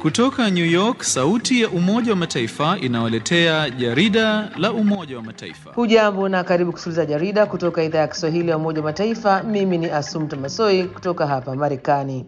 Kutoka New York, sauti ya Umoja wa Mataifa inawaletea jarida la Umoja wa Mataifa. Hujambo na karibu kusikiliza jarida kutoka idhaa ya Kiswahili ya Umoja wa Mataifa. Mimi ni Asumta Masoi kutoka hapa Marekani.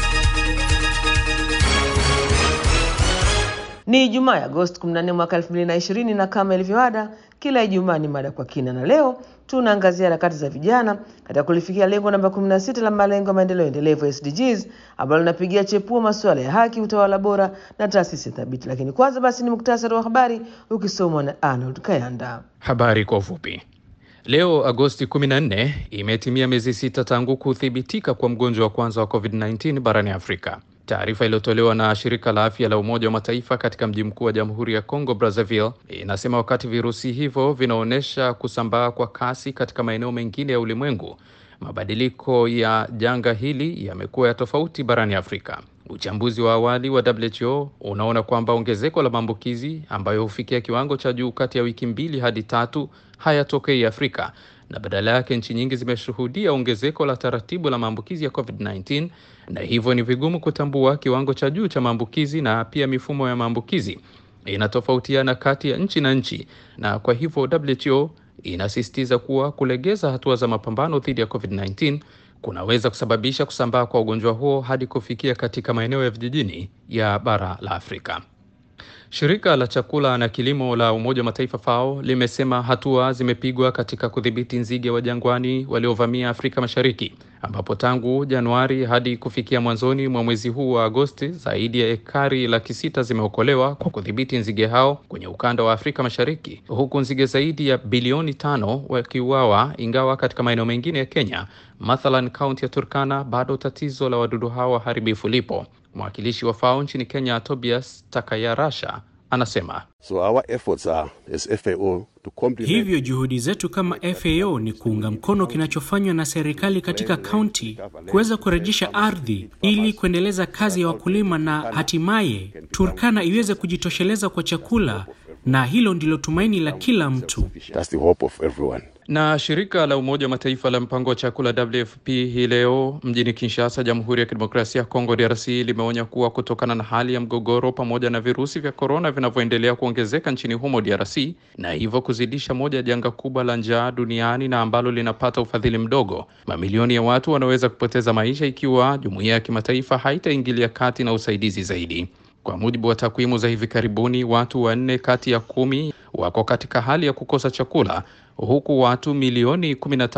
Ni Ijumaa ya Agosti 14 mwaka 2020 na kama ilivyoada, kila Ijumaa ni mada kwa kina, na leo tunaangazia harakati za vijana katika kulifikia lengo namba 16 la malengo ya maendeleo endelevu SDGs, ambalo linapigia chepuo masuala ya haki, utawala bora na taasisi thabiti. Lakini kwanza basi ni muktasari wa habari ukisomwa na Arnold Kayanda. Habari kwa ufupi. Leo Agosti 14 imetimia miezi sita tangu kuthibitika kwa mgonjwa wa kwanza wa COVID-19 barani Afrika. Taarifa iliyotolewa na shirika la afya la Umoja wa Mataifa katika mji mkuu wa Jamhuri ya Kongo Brazzaville inasema wakati virusi hivyo vinaonyesha kusambaa kwa kasi katika maeneo mengine ya ulimwengu, mabadiliko ya janga hili yamekuwa ya tofauti barani Afrika. Uchambuzi wa awali wa WHO unaona kwamba ongezeko la maambukizi ambayo hufikia kiwango cha juu kati ya wiki mbili hadi tatu hayatokei Afrika na badala yake nchi nyingi zimeshuhudia ongezeko la taratibu la maambukizi ya COVID-19 na hivyo ni vigumu kutambua kiwango cha juu cha maambukizi na pia mifumo ya maambukizi inatofautiana kati ya nchi na nchi, na kwa hivyo WHO inasisitiza kuwa kulegeza hatua za mapambano dhidi ya COVID-19 kunaweza kusababisha kusambaa kwa ugonjwa huo hadi kufikia katika maeneo ya vijijini ya bara la Afrika. Shirika la chakula na kilimo la Umoja wa Mataifa FAO limesema hatua zimepigwa katika kudhibiti nzige wa jangwani waliovamia Afrika Mashariki, ambapo tangu Januari hadi kufikia mwanzoni mwa mwezi huu wa Agosti, zaidi ya ekari laki sita zimeokolewa kwa kudhibiti nzige hao kwenye ukanda wa Afrika Mashariki, huku nzige zaidi ya bilioni tano wakiuawa, ingawa katika maeneo mengine ya Kenya, mathalan kaunti ya Turkana, bado tatizo la wadudu hao waharibifu lipo. Mwakilishi wa FAO nchini Kenya, Tobias Takayarasha, anasema So our efforts are as FAO to complement... Hivyo juhudi zetu kama FAO ni kuunga mkono kinachofanywa na serikali katika kaunti kuweza kurejesha ardhi ili kuendeleza kazi ya wakulima na hatimaye Turkana iweze kujitosheleza kwa chakula, na hilo ndilo tumaini la kila mtu. That's the hope of everyone. Na shirika la Umoja wa Mataifa la mpango wa chakula WFP hii leo mjini Kinshasa, Jamhuri ya Kidemokrasia ya Kongo DRC, limeonya kuwa kutokana na hali ya mgogoro pamoja na virusi vya korona vinavyoendelea kuongezeka nchini humo DRC, na hivyo kuzidisha moja ya janga kubwa la njaa duniani na ambalo linapata ufadhili mdogo, mamilioni ya watu wanaweza kupoteza maisha ikiwa jumuiya ya kimataifa haitaingilia kati na usaidizi zaidi. Kwa mujibu wa takwimu za hivi karibuni, watu wanne kati ya kumi wako katika hali ya kukosa chakula huku watu milioni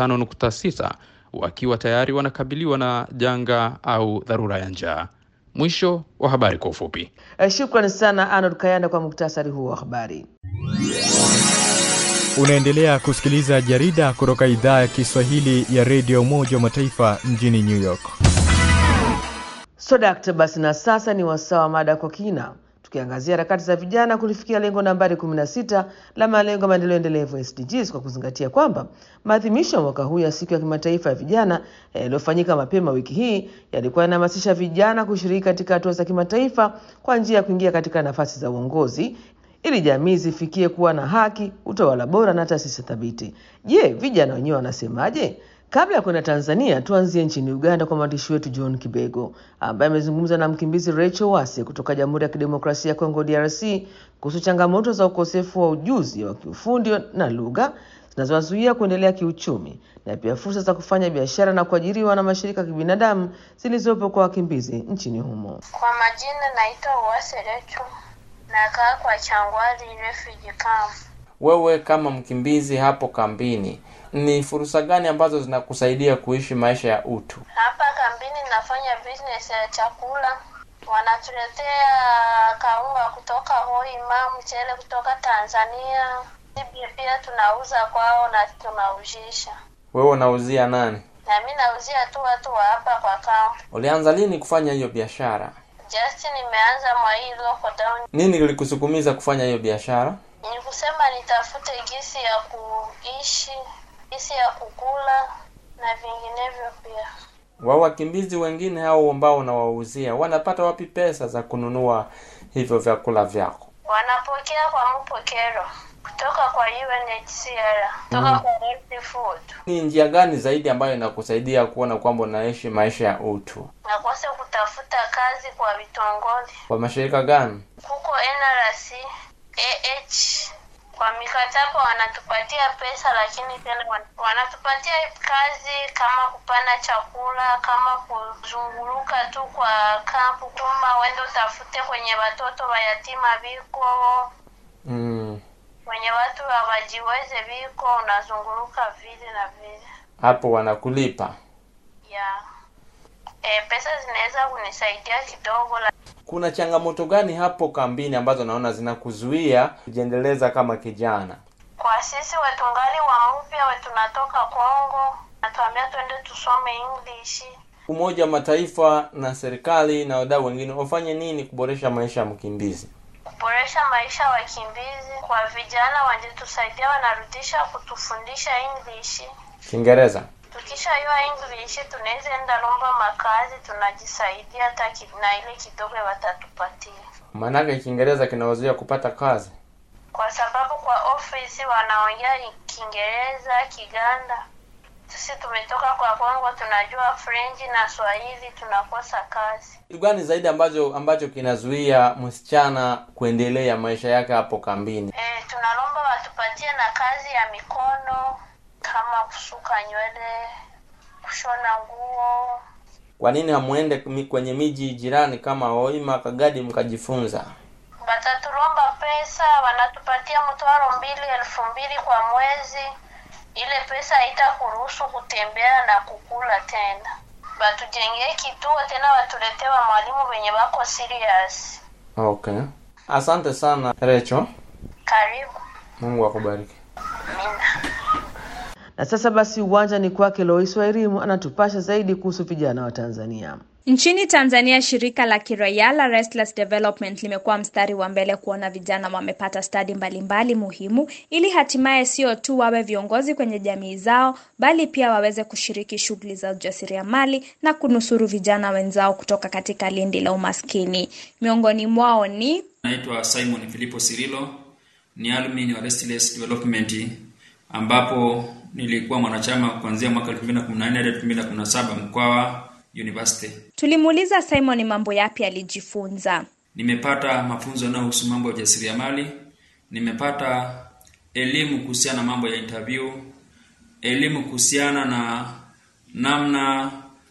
15.6 wakiwa tayari wanakabiliwa na janga au dharura ya njaa. Mwisho wa habari kwa ufupi. Shukrani sana Arnold Kayanda kwa muktasari huo wa habari. Unaendelea kusikiliza jarida kutoka idhaa ya Kiswahili ya redio Umoja wa Mataifa mjini New York. Sodakta, basi na sasa ni wasaa wa mada kwa kina tukiangazia harakati za vijana kulifikia lengo nambari 16 la malengo ya maendeleo endelevu SDGs, kwa kuzingatia kwamba maadhimisho ya mwaka huu ya siku ya kimataifa ya vijana yaliyofanyika mapema wiki hii yalikuwa yanahamasisha vijana kushiriki katika hatua za kimataifa kwa njia ya kuingia katika nafasi za uongozi ili jamii zifikie kuwa na haki, utawala bora na taasisi thabiti. Je, vijana wenyewe wanasemaje? Kabla ya kwenda Tanzania, tuanzie nchini Uganda kwa mwandishi wetu John Kibego ambaye amezungumza na mkimbizi Rachel Wase kutoka Jamhuri ya Kidemokrasia ya Kongo DRC kuhusu changamoto za ukosefu wa ujuzi wa kiufundi na lugha zinazowazuia kuendelea kiuchumi na pia fursa za kufanya biashara na kuajiriwa na mashirika ya kibinadamu zilizopo kwa wakimbizi nchini humo. Kwa majina naitwa Uwase Rachel, nakaa kwa Changwari refugee camp. Wewe kama mkimbizi hapo kambini, ni fursa gani ambazo zinakusaidia kuishi maisha ya utu? Hapa kambini nafanya business ya chakula, wanatuletea kaunga kutoka Hoima, mchele kutoka Tanzania, pia tunauza kwao na tunauzisha. Wewe unauzia nani? Na mi nauzia tu watu wa hapa kwa kampu. Ulianza lini kufanya hiyo biashara? Just nimeanza mwa hii lockdown. Nini kilikusukumiza kufanya hiyo biashara? Ni kusema nitafute gisi ya kuishi, gisi ya kukula na vinginevyo pia. Wao wakimbizi wengine hao ambao unawauzia wanapata wapi pesa za kununua hivyo vyakula vyako? Wanapokea kwa mpokero kutoka kwa UNHCR, kutoka Mm. kwa World Food. Ni njia gani zaidi ambayo inakusaidia kuona kwamba unaishi maisha ya utu? Nakose kutafuta kazi kwa vitongoji Kwa mashirika gani? huko NRC, AH kwa mikataba wanatupatia pesa, lakini tena wan- wanatupatia kazi kama kupanda chakula, kama kuzunguluka tu kwa kampu, kuma wende utafute kwenye watoto wayatima viko Mm. kwenye watu hawajiweze viko, unazunguluka vile na vile Hapo wanakulipa. ya e, pesa zinaweza kunisaidia kidogo la Kuna changamoto gani hapo kambini ambazo naona zinakuzuia kujiendeleza kama kijana? kwa sisi wetungali wa mpya we tunatoka Kongo, natuambia twende tusome English. Umoja wa Mataifa na serikali na wadau wengine wafanye nini kuboresha maisha ya mkimbizi? kuboresha maisha ya wakimbizi. Kwa vijana wangetusaidia, wanarudisha kutufundisha English. Kiingereza. Tukishajua English tunaweza enda lomba makazi, tunajisaidia hata ki- na ile kidogo watatupatia, Maanake Kiingereza kinawazuia kupata kazi. kwa sababu kwa ofisi wanaongea Kiingereza, Kiganda. Sisi tumetoka kwa Kongo, tunajua French na Swahili, tunakosa kazi. Kitu gani zaidi ambacho ambacho kinazuia msichana kuendelea maisha yake hapo kambini? E, tunalomba watupatie na kazi ya mikono kama kusuka nywele, kushona nguo. Kwa nini hamuende mi- kwenye miji jirani kama Hoima, Kagadi mkajifunza? Batatulomba pesa, wanatupatia mtwaro mbili elfu mbili kwa mwezi. Ile pesa haitakuruhusu kutembea na kukula tena. Batujengee kituo tena, watuletee wa mwalimu wenye wako serious. Okay. Asante sana Recho. Karibu. Mungu akubariki. Mina. Na sasa basi uwanja ni kwake Lois Wairimu anatupasha zaidi kuhusu vijana wa Tanzania. Nchini Tanzania, shirika la kiraia la Restless Development limekuwa mstari wa mbele kuona vijana wamepata stadi mbalimbali muhimu ili hatimaye sio tu wawe viongozi kwenye jamii zao, bali pia waweze kushiriki shughuli za ujasiriamali na kunusuru vijana wenzao kutoka katika lindi la umaskini. Miongoni mwao ni Naitwa Simon Filipo Sirilo, ni alumni wa Restless Development ambapo nilikuwa mwanachama kuanzia mwaka 2014 hadi 2017 Mkwawa University. tulimuuliza Simon mambo yapi alijifunza. Nimepata mafunzo yanayohusu mambo ya ujasiriamali, nimepata elimu kuhusiana na mambo ya interview, elimu kuhusiana na namna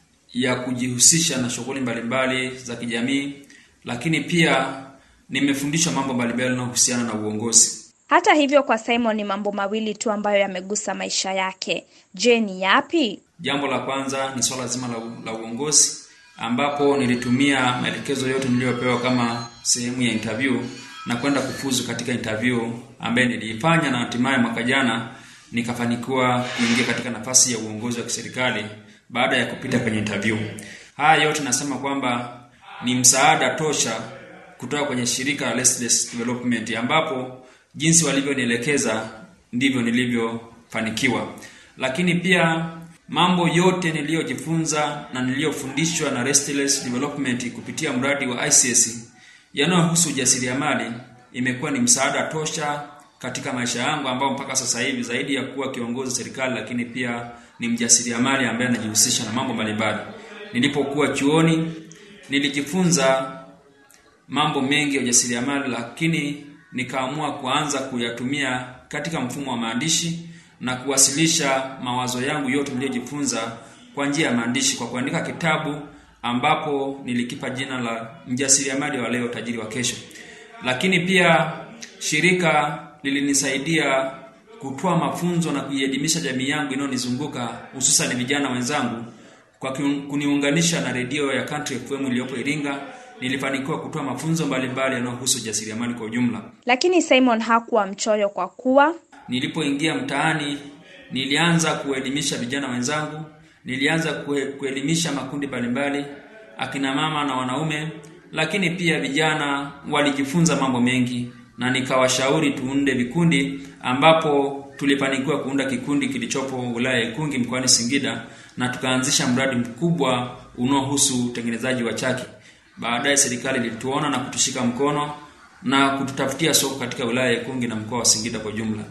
ya kujihusisha na shughuli mbalimbali za kijamii, lakini pia nimefundishwa mambo mbalimbali yanayohusiana na uongozi. Hata hivyo, kwa Simon ni mambo mawili tu ambayo yamegusa maisha yake. Je, ni yapi? Jambo la kwanza ni swala zima la, la uongozi ambapo nilitumia maelekezo yote niliyopewa kama sehemu ya interview na kwenda kufuzu katika interview ambaye niliifanya na hatimaye mwaka jana nikafanikiwa kuingia katika nafasi ya uongozi wa kiserikali baada ya kupita kwenye interview. Haya yote nasema kwamba ni msaada tosha kutoka kwenye shirika la Restless Development ambapo jinsi walivyonielekeza ndivyo nilivyofanikiwa. Lakini pia mambo yote niliyojifunza na niliyofundishwa na Restless Development kupitia mradi wa ICS yanayohusu ujasiriamali imekuwa ni msaada tosha katika maisha yangu ambao mpaka sasa hivi zaidi ya kuwa kiongozi wa serikali lakini pia ni mjasiriamali ambaye anajihusisha na mambo mbalimbali. Nilipokuwa chuoni nilijifunza mambo mengi ya ujasiriamali lakini nikaamua kuanza kuyatumia katika mfumo wa maandishi na kuwasilisha mawazo yangu yote niliyojifunza kwa njia ya maandishi kwa kuandika kitabu ambapo nilikipa jina la mjasiriamali wa leo tajiri wa kesho. Lakini pia shirika lilinisaidia kutoa mafunzo na kuielimisha jamii yangu inayonizunguka hususan vijana wenzangu kwa kiun- kuniunganisha na redio ya Country FM iliyopo Iringa. Nilifanikiwa kutoa mafunzo mbalimbali yanayohusu ujasiriamali kwa ujumla. Lakini Simon hakuwa mchoyo kwa kuwa Nilipoingia mtaani, nilianza kuelimisha vijana wenzangu, nilianza kue- kuelimisha makundi mbalimbali, akina mama na wanaume, lakini pia vijana walijifunza mambo mengi na nikawashauri tuunde vikundi ambapo tulifanikiwa kuunda kikundi kilichopo wilaya ya Ikungi mkoani Singida na tukaanzisha mradi mkubwa unaohusu utengenezaji wa chaki. Baadaye serikali ilituona na kutushika mkono na kututafutia soko katika wilaya ya Ikungi na mkoa wa Singida kwa jumla.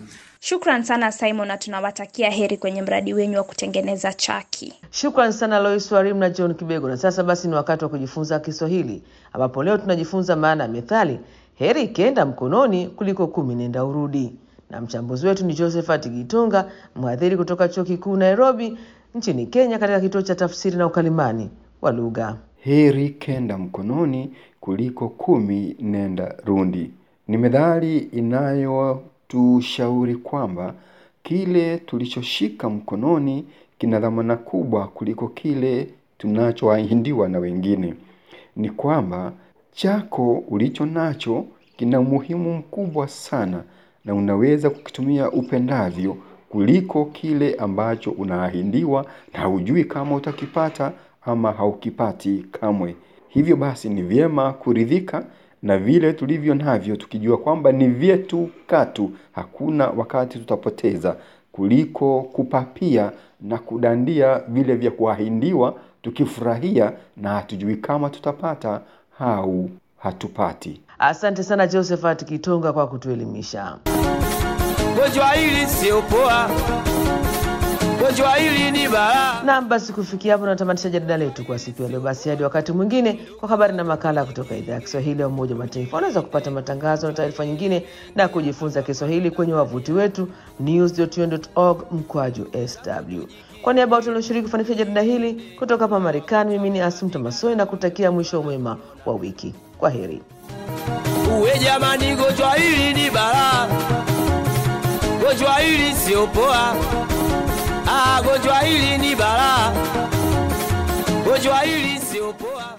Shukran sana Simon, na tunawatakia heri kwenye mradi wenyu wa kutengeneza chaki. Shukran sana Lois Warim na John Kibego. Na sasa basi ni wakati wa kujifunza Kiswahili, ambapo leo tunajifunza maana ya methali heri ikienda mkononi kuliko kumi nenda urudi, na mchambuzi wetu ni Josephat Gitonga, mhadhiri kutoka chuo kikuu Nairobi nchini Kenya, katika kituo cha tafsiri na ukalimani wa lugha. Heri kenda mkononi kuliko kumi nenda rundi ni methali inayotushauri kwamba kile tulichoshika mkononi kina dhamana kubwa kuliko kile tunachoahidiwa na wengine. Ni kwamba chako ulicho nacho kina umuhimu mkubwa sana na unaweza kukitumia upendavyo kuliko kile ambacho unaahidiwa na haujui kama utakipata ama haukipati kamwe. Hivyo basi ni vyema kuridhika na vile tulivyo navyo tukijua kwamba ni vyetu katu, hakuna wakati tutapoteza, kuliko kupapia na kudandia vile vya kuahidiwa tukifurahia na hatujui kama tutapata au hatupati. Asante sana Josephat Kitonga kwa kutuelimisha. Gonjwa hili sio poa, gonjwa hili ni balaa. Naam, basi kufikia hapo natamatisha jarida letu kwa siku ya leo. Basi hadi wakati mwingine kwa habari na makala kutoka idhaa ya Kiswahili ya Umoja wa Mataifa. Unaweza kupata matangazo na taarifa nyingine na kujifunza Kiswahili kwenye wavuti wetu news.un.org mkwaju sw. Kwa niaba ya watu walioshiriki kufanikisha jarida hili kutoka hapa Marekani, mimi ni Asumta Masoi na kutakia mwisho mwema wa wiki. Kwa heri. Uwe jamani, gonjwa hili ni balaa, gonjwa hili sio poa. Ah, gonjwa hili ni balaa, gonjwa hili sio poa.